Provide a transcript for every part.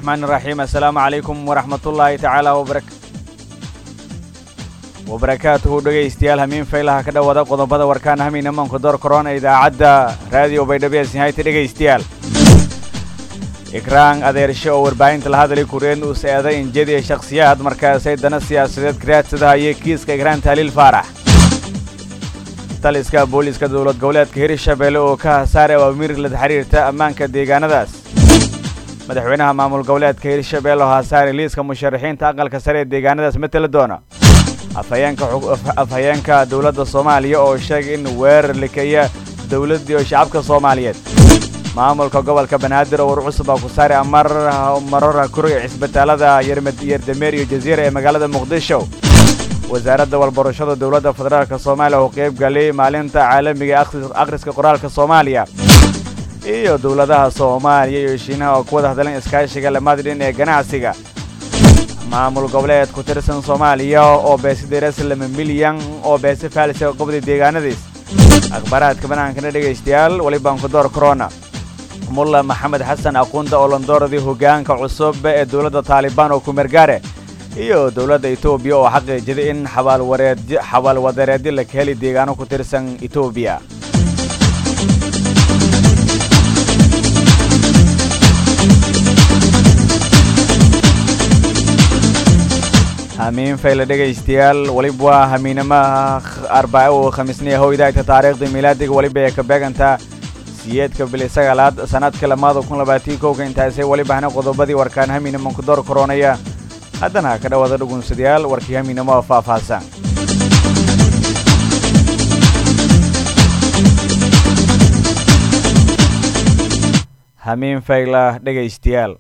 raxmaan iraxiim assalaamu calaykum waraxmatullaahi tacaala wabarakaatuhu dhegaystayaal hamiin faylaha ka dhowada qodobada warkaan hamiina maanku door korona idaacadda raadiyo baydhabees nihayta dhegaystayaal ikraan adeershe oo warbaahinta la hadlay kureen uu seeday injadiya shakhsiyaad markaasay dana siyaasadeed karaadsadahaye kiiska ikraan taaliil faarax taliska booliiska dowlad goboleedka hirshabeelle oo ka hasaare awaamiir la xiriirta ammaanka deegaanadaas madaxweynaha maamul goboleedka hirshabeelle oo hasaare liiska musharaxiinta aqalka sare ee deegaanadaas mateli doona afhayeenka dowladda soomaaliya oo sheegay in weerar likeeya dowladdii oo shacabka soomaaliyeed maamulka gobolka banaadir oo war cusub aa ku saare marora kuri cisbitaalada yerdameer iyo jaziira ee magaalada muqdisho wasaaradda walbarashada dowladda federaalk soomaaliya oo qayb galay maalinta caalamiga akhriska qoraalka soomaaliya iyo dowladaha soomaaliya iyo shiinaha oo ku wada hadleen iskaashiga lamadidhin ee ganacsiga maamul goboleed ku tirsan soomaaliya oo beesidereslama milyan oo beesi faalisa qobda deegaanadiis akhbaaraadka banaankana dhegaystayaal welibaan ku door korona mulla maxamed xasan aquunda oo landooradii hoggaanka cusub ee dowladda taalibaan oo kumergaare iyo dowladda etoobiya oo xaqiijiday in xabaalwadareedyo la ka heli deegaano ku tirsan etoobiya hamiin fayle dhegaystayaal weliba waa hamiinamaha arbaaco oo khamiisniya hoydayta taariikhda miilaadiga weliba ee ka beegantaa siyeedka bili sagaalaad sanadka lamaada kun labaatii kowka intaasay welibahna qodobadii warkaan hamiinaman ku door koronaya haddana ka dhowaada dhugunsadayaal warkii hamiinamo oo faahfaahsan hamiin fayla dhegaystayaal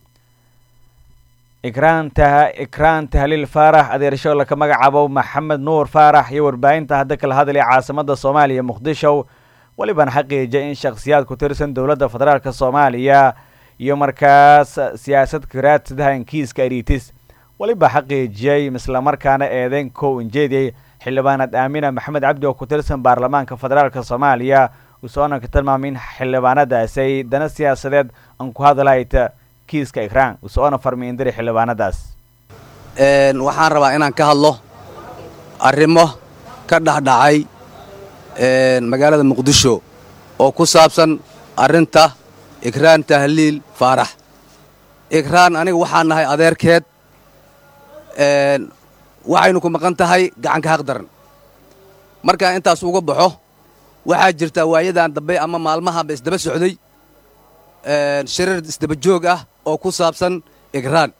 ikraan tahliil faarax adeersho laka magacaabo maxamed nuur faarax iyo warbaahinta hadda kala hadlay caasimada soomaaliya muqdisho welibana xaqiijiyay in shakhsiyaad ku tirsan dowladda federaalk soomaaliya iyo markaas siyaasad karaadsadahan kiiska aritis weliba xaqiijiyey islamarkaana eedeyn kow injeediyey xildhibaanad aamina maxamed cabdi oo ku tirsan baarlamaanka federaalk soomaaliya usoona ka tilmaamay in xildhibaanadaasay dana siyaasadeed aan ku hadlayta kiiska ikraan usoona farmiindiri xildhibaanadaas waxaan rabaa inaan ka hadlo arrimo ka dhexdhacay magaalada muqdisho oo ku saabsan arrinta ikraan tahliil faarax ikraan aniga waxaan nahay adeerkeed waxaynu ku maqan tahay gacanka haq daran markaan intaas uga baxo waxaa jirta waayadan dambe ama maalmahanba isdaba socday shirar isdaba joog ah oo ku saabsan ikraan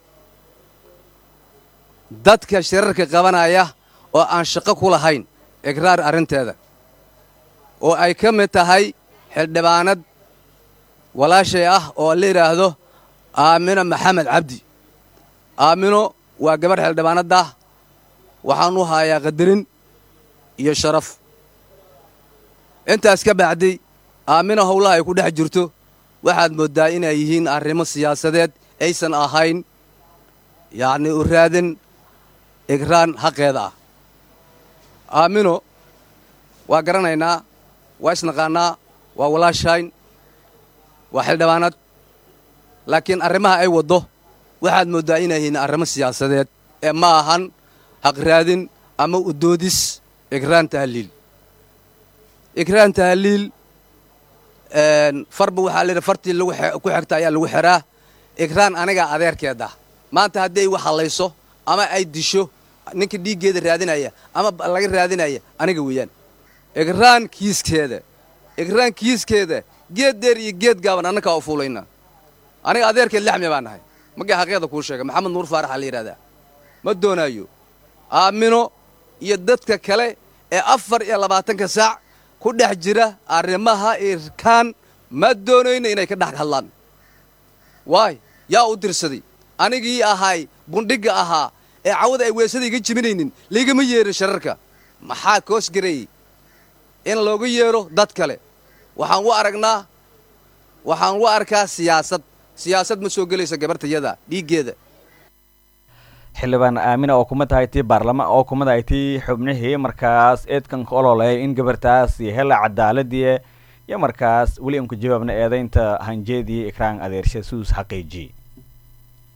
dadka shirarka qabanaya oo aan shaqo ku lahayn ikraar arrinteeda oo ay ka mid tahay xildhibaanad walaashay ah oo la yidhaahdo aamino maxamed cabdi aamino waa gabadh xildhibaanaddah waxaan u hayaa qadarin iyo sharaf intaas ka bacdi aamino howlaha ay ku dhex jirto waxaad mooddaa inay yihiin arrimo siyaasadeed aysan ahayn yacnii u raadin ikraan xaqeeda ah aamino waa garanaynaa waa isnaqaannaa waa walaashayn waa xildhibaanad laakiin arrimaha ay waddo waxaad mooddaa inay yihiin arrimo siyaasadeed ee ma ahan haqraadin ama udoodis ikraan tahliil ikraan tahliil farba waxaa layidhi fartii ku xigta ayaa lagu xiraa ikraan anigaa adeerkeed ah maanta haddii ay wax hallayso ama ay disho ninka dhiiggeeda raadinaya ama laga raadinaya aniga weeyaan ikraan kiiskeeda ikraan kiiskeeda geed dheer iyo geed gaaban annakaa u fuulayna aniga adeerkeed laxmi baa nahay magii xaqeeda kuu sheegay maxamed nuur faaraxa la yidhahdaa ma doonaayo aamino iyo dadka kale ee afar iyo labaatanka saac ku dhex jira arrimaha irkaan ma doonayno inay ka dhex hadlaan waay yaa u dirsaday anigii ahay bundhigga ahaa ee cawada ay weesada iga jiminaynin laygama yeerin shararka maxaa koos gareeyey in looga yeedho dad kale waxaan u aragnaa waxaan u arkaa siyaasad siyaasad ma soo gelaysa gabartayada dhiiggeeda xildhibaan aamina oo kuma tahay tii baarlama oo kuma tahay tii xubnihii markaas eedkan ka ololeeyay in gabartaas iyo hela cadaaladii iyo markaas weli aan ku jawaabna eedaynta hanjeedii ikraan adeershe suus xaqiijiyey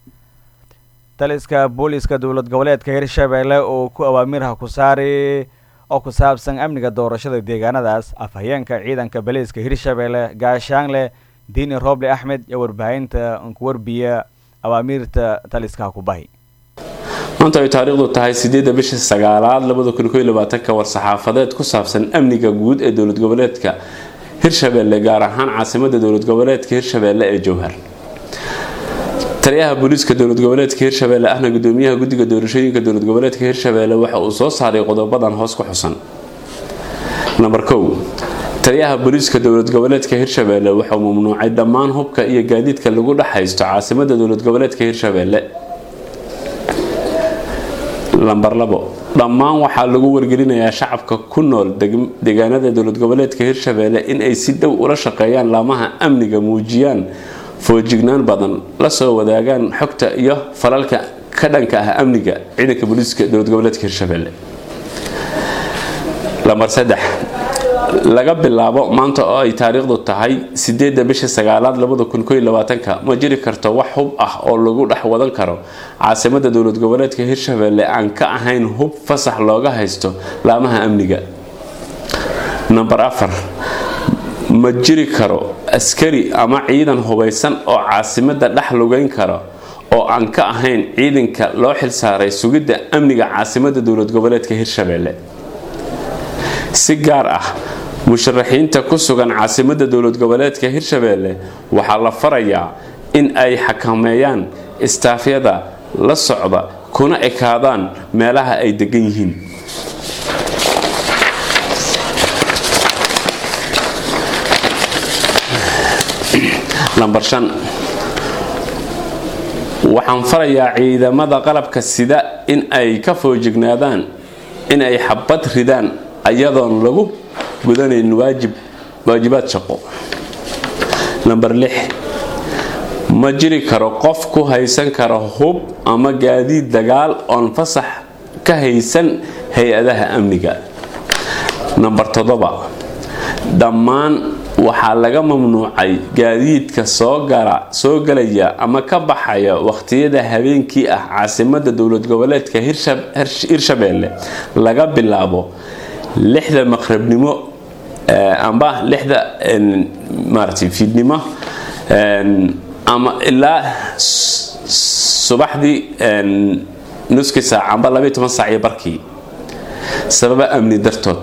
taliska booliiska dowlad goboleedka hirshabeelle oo ku awaamiirha ku saari oo ku saabsan amniga doorashada deegaanadaas afhayeenka ciidanka baliiska hirshabeelle gaashaanle diini rooble axmed iyo warbaahinta ku warbiya awaamiirta taliska kubahi maanta ay taariikhdu tahay sideedda bisha sagaalaad labada kun koiyo labaatanka war-saxaafadeed ku saabsan amniga guud ee dowlad goboleedka hirshabeelle gaar ahaan caasimada dowlad goboleedka hirshabeelle ee jowhar taliyaha booliiska dowlad goboleedka hirshabeelle ahna gudoomiyaha guddiga doorashooyinka dowlad goboleedka hirshabeelle waxa uu soo saaray qodobadan hoos ku xusan namber kow taliyaha booliiska dowlad goboleedka hirshabeelle waxauu mamnuucay dhammaan hubka iyo gaadiidka lagu dhex haysto caasimada dowlad goboleedka hirshabeelle lamber labo dhammaan waxaa lagu wargelinayaa shacabka ku nool deegaanada dowlad goboleedka hirshabeelle in ay si dhow ula shaqeeyaan laamaha amniga muujiyaan foojignaan badan lasoo wadaagaan xogta iyo falalka ka dhanka ah amniga ciidanka booliiska dowlad goboleedka hirshabeelle lamber saddex laga bilaabo maanta oo ay taariikhdu tahay sideedda bisha sagaalaad labada kun koiyo labaatanka ma jiri karto wax hub ah oo lagu dhex wadan karo caasimada dowlad goboleedka hirshabeelle aan ka ahayn hub fasax looga haysto laamaha amniga namber afar ma jiri karo askari ama ciidan hubaysan oo caasimada dhex lugeyn kara oo aan ka ahayn ciidanka loo xilsaaray sugidda amniga caasimada dowlad goboleedka hirshabeelle si gaar ah musharaxiinta ku sugan caasimada dowlad goboleedka hirshabeelle waxaa la farayaa in ay xakameeyaan istaafyada la socda kuna ekaadaan meelaha ay degan yihiin lamber shan waxaan farayaa ciidamada qalabka sida in ay ka foojignaadaan in ay xabad ridaan ayadoon lagu gudanayn waajib waajibaad shaqo lamber lix ma jiri karo qof ku haysan kara hub ama gaadiid dagaal oon fasax ka haysan hay-adaha amniga namber toddoba dhammaan waxaa laga mamnuucay gaadiidka soo gala soo galaya ama ka baxaya waqtiyada habeenkii ah caasimada dowlad goboleedka hirshabeelle laga bilaabo lixda maqrabnimo amba lixda maaragtay fiidnimo ama ilaa subaxdii nuski saac amba labaiy toban saac iyo barkii sababa amni dartood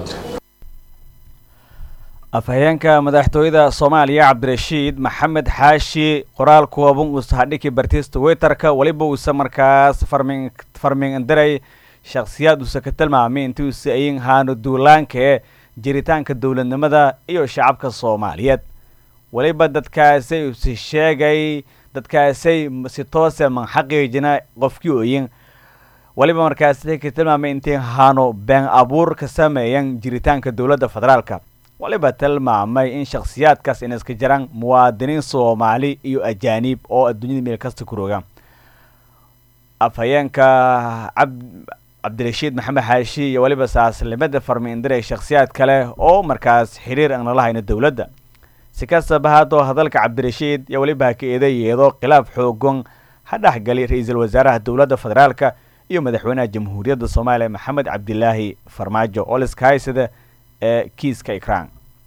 afhayeenka madaxtooyada soomaaliya cabdirashiid maxamed xaashi qoraal kooban uusa hadhiki bartiista twitterka weliba uusa markaas farmin farmin indiray shakhsiyaad uusa ka tilmaamay intii uusa ayin haano duulaankae jiritaanka dowladnimada iyo shacabka soomaaliyeed weliba dadkaasay usi sheegay dadkaasay si toose man xaqiijina qofkii oyin weliba markaasay ka tilmaamay intii haano been abuur ka sameeyan jiritaanka dowladda federaalka waliba tilmaamay in shakhsiyaadkaas in iska jiraan muwaadiniin soomaali iyo ajaaniib oo adduunyada meel kasta ku roga afhayeenka cabdirashiid maxamed xaashi iyo weliba saaslimada farmi indiray shakhsiyaad kale oo markaas xiriir aan nala hayno dowladda si kastaba haddoo hadalka cabdirashiid iyo weliba ha ka eedayeedo khilaaf xoogan ha dhexgali ra-iisul wasaaraha dowladda federaalka iyo madaxweynaha jamhuuriyadda soomaaliya maxamed cabdilaahi farmaajo oo liska haysada ee kiiska ikraan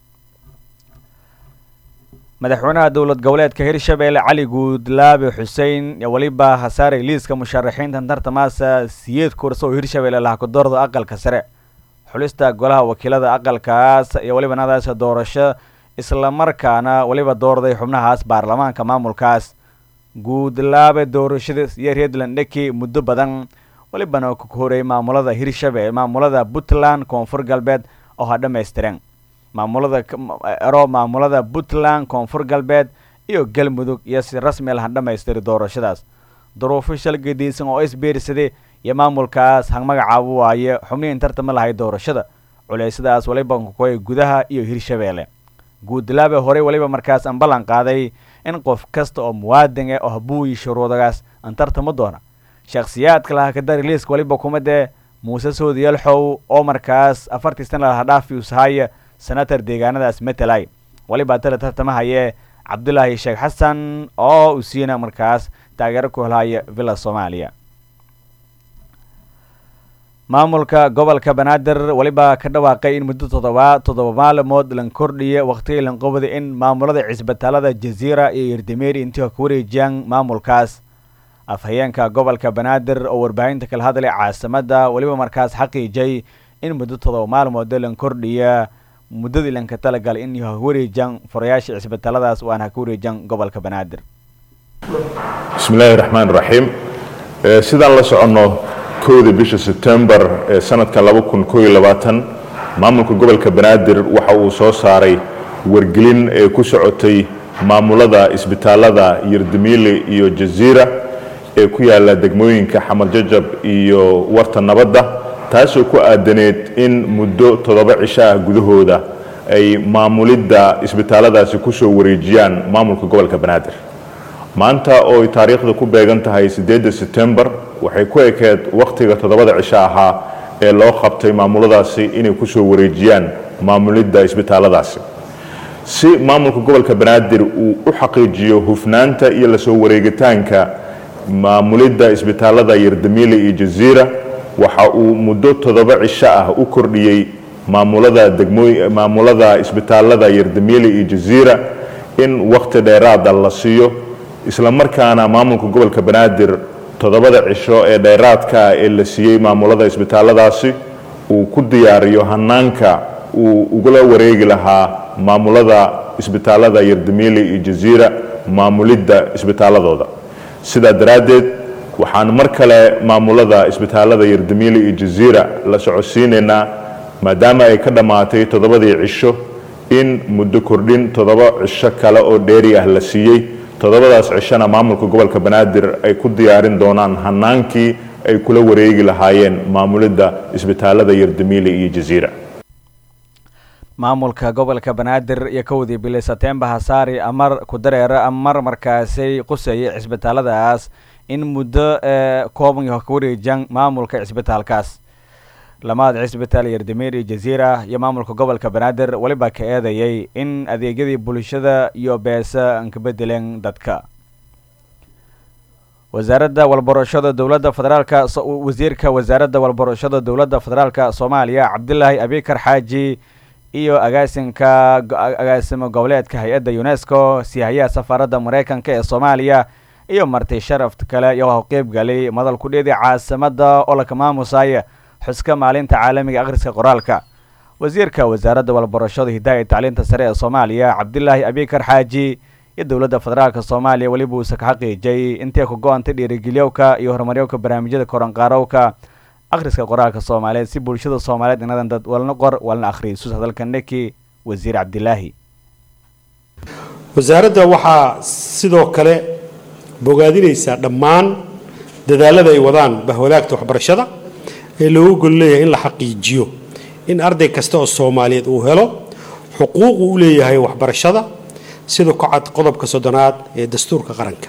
madaxweynaha dowlad goboleedka hirshabeelle cali guudlaabe xuseen iyo weliba hasaaray liiska musharaxiinta tartamaasa siyeed kurso oo hirshabeelle lahakadoorda aqalka sare xulista golaha wakiilada aqalkaas iyo weliba nadaas doorasho islamarkaana weliba doorday xubnahaas baarlamaanka maamulkaas guudlaabe doorashada iyo redland dheki muddo badan welibana ku horeeyay maamulada hirshabelle maamulada puntland koonfur galbeed oo ha dhammaystiren maamulada ero maamulada puntland koonfur galbeed iyo galmudug iyo si rasmi laha dhammaystiri doorashadaas duruufo shal gediisan oo isbiirsaday iyo maamulkaas ha magacaabo waaye xubnihiin tartama lahay doorashada culeysadaas waliba kukoy gudaha iyo hirshabeelle guudlaabe horey weliba markaas aan ballan qaaday in qof kasta oo muwaadin ah oo habuuyi shuruudagaas aan tartamo doona shakhsiyaadka laha kadari liiska weliba kuma dee muuse soodiyalxow oo markaas afartii sana laha dhaafi usahaya senator deegaanadaas matalay weliba tala tartamahayee cabdulaahi sheekh xasan oo usiina markaas taageero ku helhaya villa soomaaliya maamulka gobolka banaadir weliba ka dhawaaqay in muddo todoba toddoba maalmood lan kordhiya waqtigii lanqobada in maamulada cisbitaalada jaziira iyo yerdameeri intii ka wareejiyaan maamulkaas afhayeenka gobolka banaadir oo warbaahinta kala hadlay caasimada weliba markaas xaqiijay in muddo todoba maalmood lan kordhiya muddadii lanka talagal in ha wareejiyaan furayaasha cisbitaaladaas waana ha ka wareejiyaan gobolka banaadir bismi illaahi raxmaan raxiim sidaan la soconno kowda bisha sebtembar ee sanadka maamulka gobolka banaadir waxa uu soo saaray wargelin ee ku socotay maamulada isbitaalada yerdamiile iyo jaziira ee ku yaala degmooyinka xamar jajab iyo warta nabadda taasoo ku aadaneed in muddo toddoba cisho ah gudahooda ay maamulidda isbitaaladaasi kusoo wareejiyaan maamulka gobolka banaadir maanta oo ay taariikhda ku beegan tahay siddeedda sebtembar waxay ku ekeed wakhtiga toddobada cisho ahaa ee loo qabtay maamuladaasi inay kusoo wareejiyaan maamulidda isbitaaladaasi si maamulka gobolka banaadir uu u xaqiijiyo hufnaanta iyo lasoo wareegitaanka maamulidda isbitaalada yerdamiile iyo jaziira waxa uu muddo toddoba cisho ah u kordhiyey maamulada degmooy maamulada isbitaalada yerdamiile iyo jaziira in wakhti dheeraada la siiyo isla markaana maamulka gobolka banaadir toddobada cisho ee dheeraadka ah ee la siiyey maamulada isbitaaladaasi uu ku diyaariyo hanaanka uu ugula wareegi lahaa maamulada isbitaalada yerdamiile iyo jaziira maamulidda isbitaaladooda sidaa daraaddeed waxaan mar kale maamulada isbitaalada yerdamiile iyo jaziira la socodsiinaynaa maadaama ay ka dhammaatay toddobadii cisho in muddo kordhin toddoba cisho kale oo dheeri ah la siiyey toddobadaas cishona maamulka gobolka banaadir ay ku diyaarin doonaan hanaankii ay kula wareegi lahaayeen maamulidda isbitaalada yerdamiile iyo jaziira maamulka gobolka banaadir iyo kowdii bili setembar hasaari amar ku dareera amar markaasay qusayay cisbitaaladaas in muddo kooban ka wareejiyaan maamulka cisbitaalkaas lamaad cisbitaal yerdamiir iyo jaziira iyo maamulka gobolka banaadir weliba ka eedayay in adeegyadii bulshada iyo beesa aan ka bedeleen dadka wasaaradda walbarashada dowladda federaalka wasiirka wasaaradda walbarashada dowladda federaalka soomaaliya cabdilaahi abikar xaaji iyo agaasinka agaasimo goboleedka hay-adda unesco sihayaha safaaradda mareykanka ee soomaaliya iyo marti sharaf kale iyo qeybgalay madal kudheedii caasimada oo laka maamusaya xuska maalinta caalamiga akhriska qoraalka wasiirka wasaaradda walbarashada hidaaya iyo tacliinta sare ee soomaaliya cabdilaahi abikar xaaji iyo dowladda federaalk soomaaliya weliba uusa ka xaqiijay intay ku go-antay dhiirigeliyowka iyo horumaryowka barnaamijyada koranqaarowka akhriska qoraalka soomaaliyeed si bulshada soomaaliyeed inadan dad walna qor walna akhriyo sus hadalka neki wasiir cabdilaahi wasaaradda waxaa sidoo kale bogaadinaysaa dhammaan dadaalada ay wadaan bahwadaagta waxbarashada ee loogu gol leeyahay in la xaqiijiyo in arday kasta oo soomaaliyeed uu helo xuquuqu u leeyahay waxbarashada sida ku cad qodobka soddonaad ee dastuurka qaranka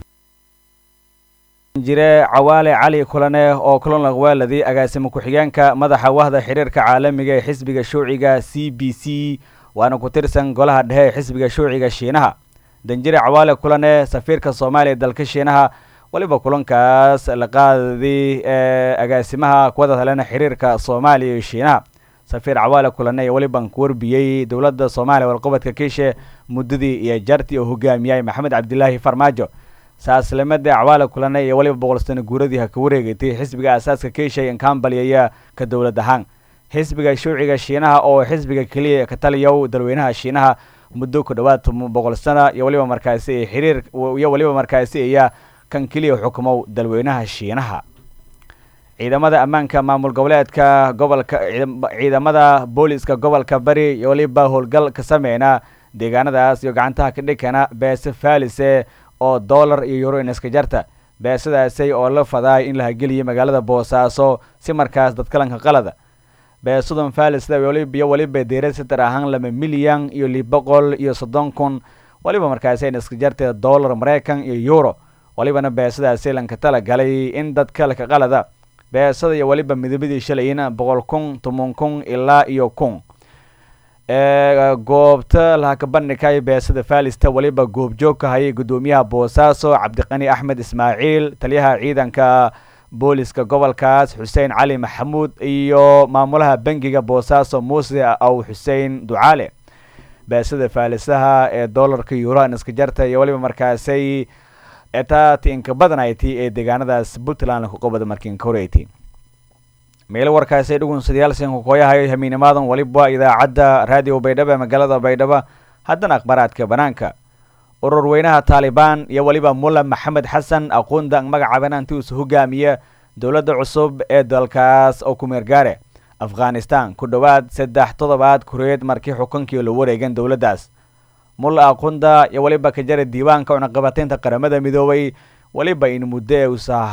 jire cawaale cali kulane oo kulan laqwaaladii agaasimo ku-xigeenka madaxa wahda xiriirka caalamiga ee xisbiga shuuciga c b c waana ku tirsan golaha dhexe ee xisbiga shuuciga shiinaha danjire cawaale kulane safiirka soomaaliya dalka shiinaha weliba kulankaas la qaadii ee agaasimaha kuwada talena xiriirka soomaaliya iyo shiinaha safiir cawaale kulane iyo weliban ku warbiyey dowladda soomaaliya walqabadka kiishe muddadii iyo jartii oo hogaamiyay maxamed cabdilaahi farmaajo saaslimada cawaale kulane iyo weliba boqol sano guuradii ha ka wareegatay xisbiga aasaaska kiishay inkaambalyaya ka dowlad ahaan xisbiga shuuciga shiinaha oo xisbiga keliya ka taliyow dalweynaha shiinaha muddo ku dhowaad boqol sana iyo weliba markaasi xiriir iyo weliba markaasi iya kan keliya xukumow dalweynaha shiinaha ciidamada ammaanka maamul goboleedka gobolka ciidamada booliska gobolka bari iyo weliba howlgal ka sameyna deegaanadaas iyo gacantaha ka dhikana beese faalise oo dollar iyo euro iska jarta beesadaasay oo la fadaay in la hageliyo magaalada boosaaso si markaas dadkalanka qalada beesadan falisda iyo weliba deera sitar ahaan laba milyan iyo lix boqol iyo soddon kun waliba markaasi ayna iska jartay dollar maraykan iyo euro walibana beesadaasi lanka tala galay in dadka laka qalada beesada iyo weliba midabadii shalayna boqol kun toban kun ilaa iyo kun goobta lahaka bandhigay beesada falista weliba goobjoog ka hayay guddoomiyaha boosaaso cabdiqani axmed ismaaciil taliyaha ciidanka booliska gobolkaas xuseen cali maxamuud iyo maamulaha bangiga boosaaso muuse aw xuseen ducaale beesada faalisaha ee doolarka yuurahan iska jarta iyo weliba markaasay etaati inka badanayti ee deegaanadaas puntland ku qabada markiinka horeyti meelo warkaasay dhugunsadyaal sinkakooyahayo hamiinimaadan waliba idaacadda raadiyo baydhabo ee magaalada baydhabo haddana akhbaaraadka banaanka urur weynaha taalibaan iyo weliba mulla maxamed xasan aqoonda magacaabanaanti uus hogaamiya dowladda cusub ee dalkaas oo ku meergaare afghanistan ku dhowaad saddex toddobaad kureed markii xukunkii la wareegan dowladdaas mulla aqunda iyo weliba ka jara diiwaanka cunaqabataynta qaramada midoobay weliba in muddo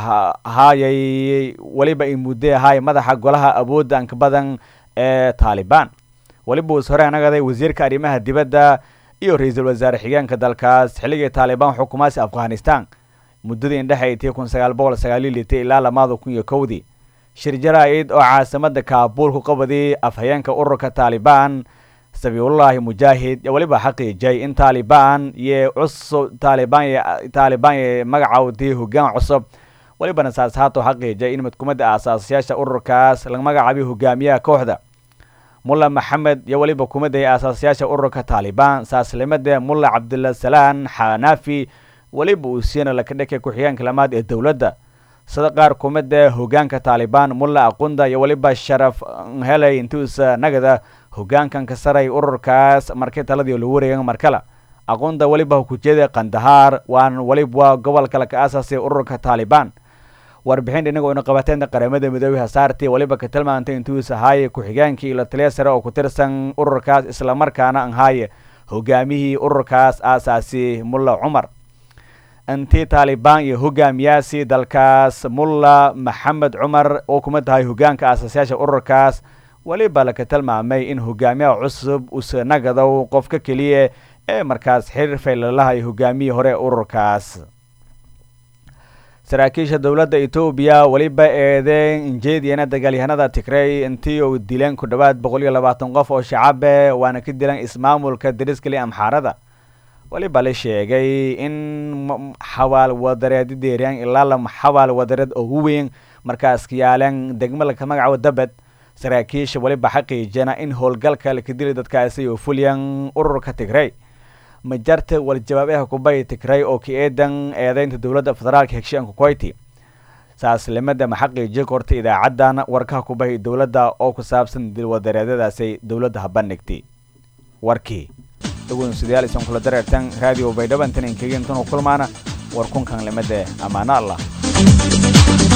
usahaayay weliba in muddo ahaay madaxa golaha awoodda anka badan ee taalibaan weliba uus hore anagaday wasiirka arrimaha dibadda iyo ra-iisul wasaare xigeenka dalkaas xilligii taalibaan xukumaasi afghanistan muddadii indhexaytii kun sagaal boqol sagaaliyo litay ilaa lamaada kun iyo kowdii shir jaraa'id oo caasimada kaabuul ku qabadii afhayeenka ururka taalibaan sabiilullaahi mujaahid iyo weliba xaqiijay in taalibaan iyo cusub taalibaan taalibaan iyo magacawdii hoggaan cusub welibana saas haato xaqiijay in midkumada aasaasayaasha ururkaas laga magacaabay hogaamiyaha kooxda mulla maxamed iyo weliba kumaday aasaasayaasha ururka taalibaan saaslimada mulla cabdulasalaan xanaafi weliba uu siina laka dhakay ku-xigeenka lamaad ee dowladda sida qaar kumida hogaanka taalibaan mulla aqunda iyo weliba sharaf helay intuusa nagada hogaankan ka saray ururkaas markii taladii lagu wareegan markale aqunda weliba kujeeda kandahaar waan weliba gobolka laka aasaasay ururka taalibaan warbixin inagoo ina qabateenta qaramada midoobey hasaartii weliba ka tilmaantay intuus ahaaye ku-xigeenkii ilo taliya sare oo ku tirsan ururkaas islamarkaana ahaaye hogaamihii ururkaas aasaasi mulla cumar intii taalibaan iyo hogaamiyaasi dalkaas mulla maxamed cumar oo kuma tahay hogaanka aasaasyaasha ururkaas weliba laka tilmaamay in hogaamiyaha cusub usa nagadow qofka keliya ee markaas xiriir faylalaha iyo hogaamiyii hore ururkaas saraakiisha dowladda etoobiya weliba eedeen injeediyana dagaalyahanada tigrey intii uu dileen ku dhowaad boqol iyo labaatan qof oo shacabe waana ka dilan ismaamulka dariskali amxaarada weliba la sheegay in xawaal wadareed deeriyaan ilaa lama xawaal wadareed ugu weyn markaas kayaaleen degmo laka magacaabo dabed saraakiisha weliba xaqiijana in howlgalka laka dili dadkaasi oo fulyan ururka tigrey majarta waljawaabaha kubay tigrey oo ka eedan eedeynta dowladda federaalka hegshianka koyti saaslimada maxaqiiji korta idaacadan warkaha kubahay dowladda oo ku saabsan dilwadareedyadaasay dowladda habandhigtay warkii dhugunsudayaal isan kula dareertan raadiyo baydhabo intan inkegintanu kulmaana war kunkan limade ammaano allah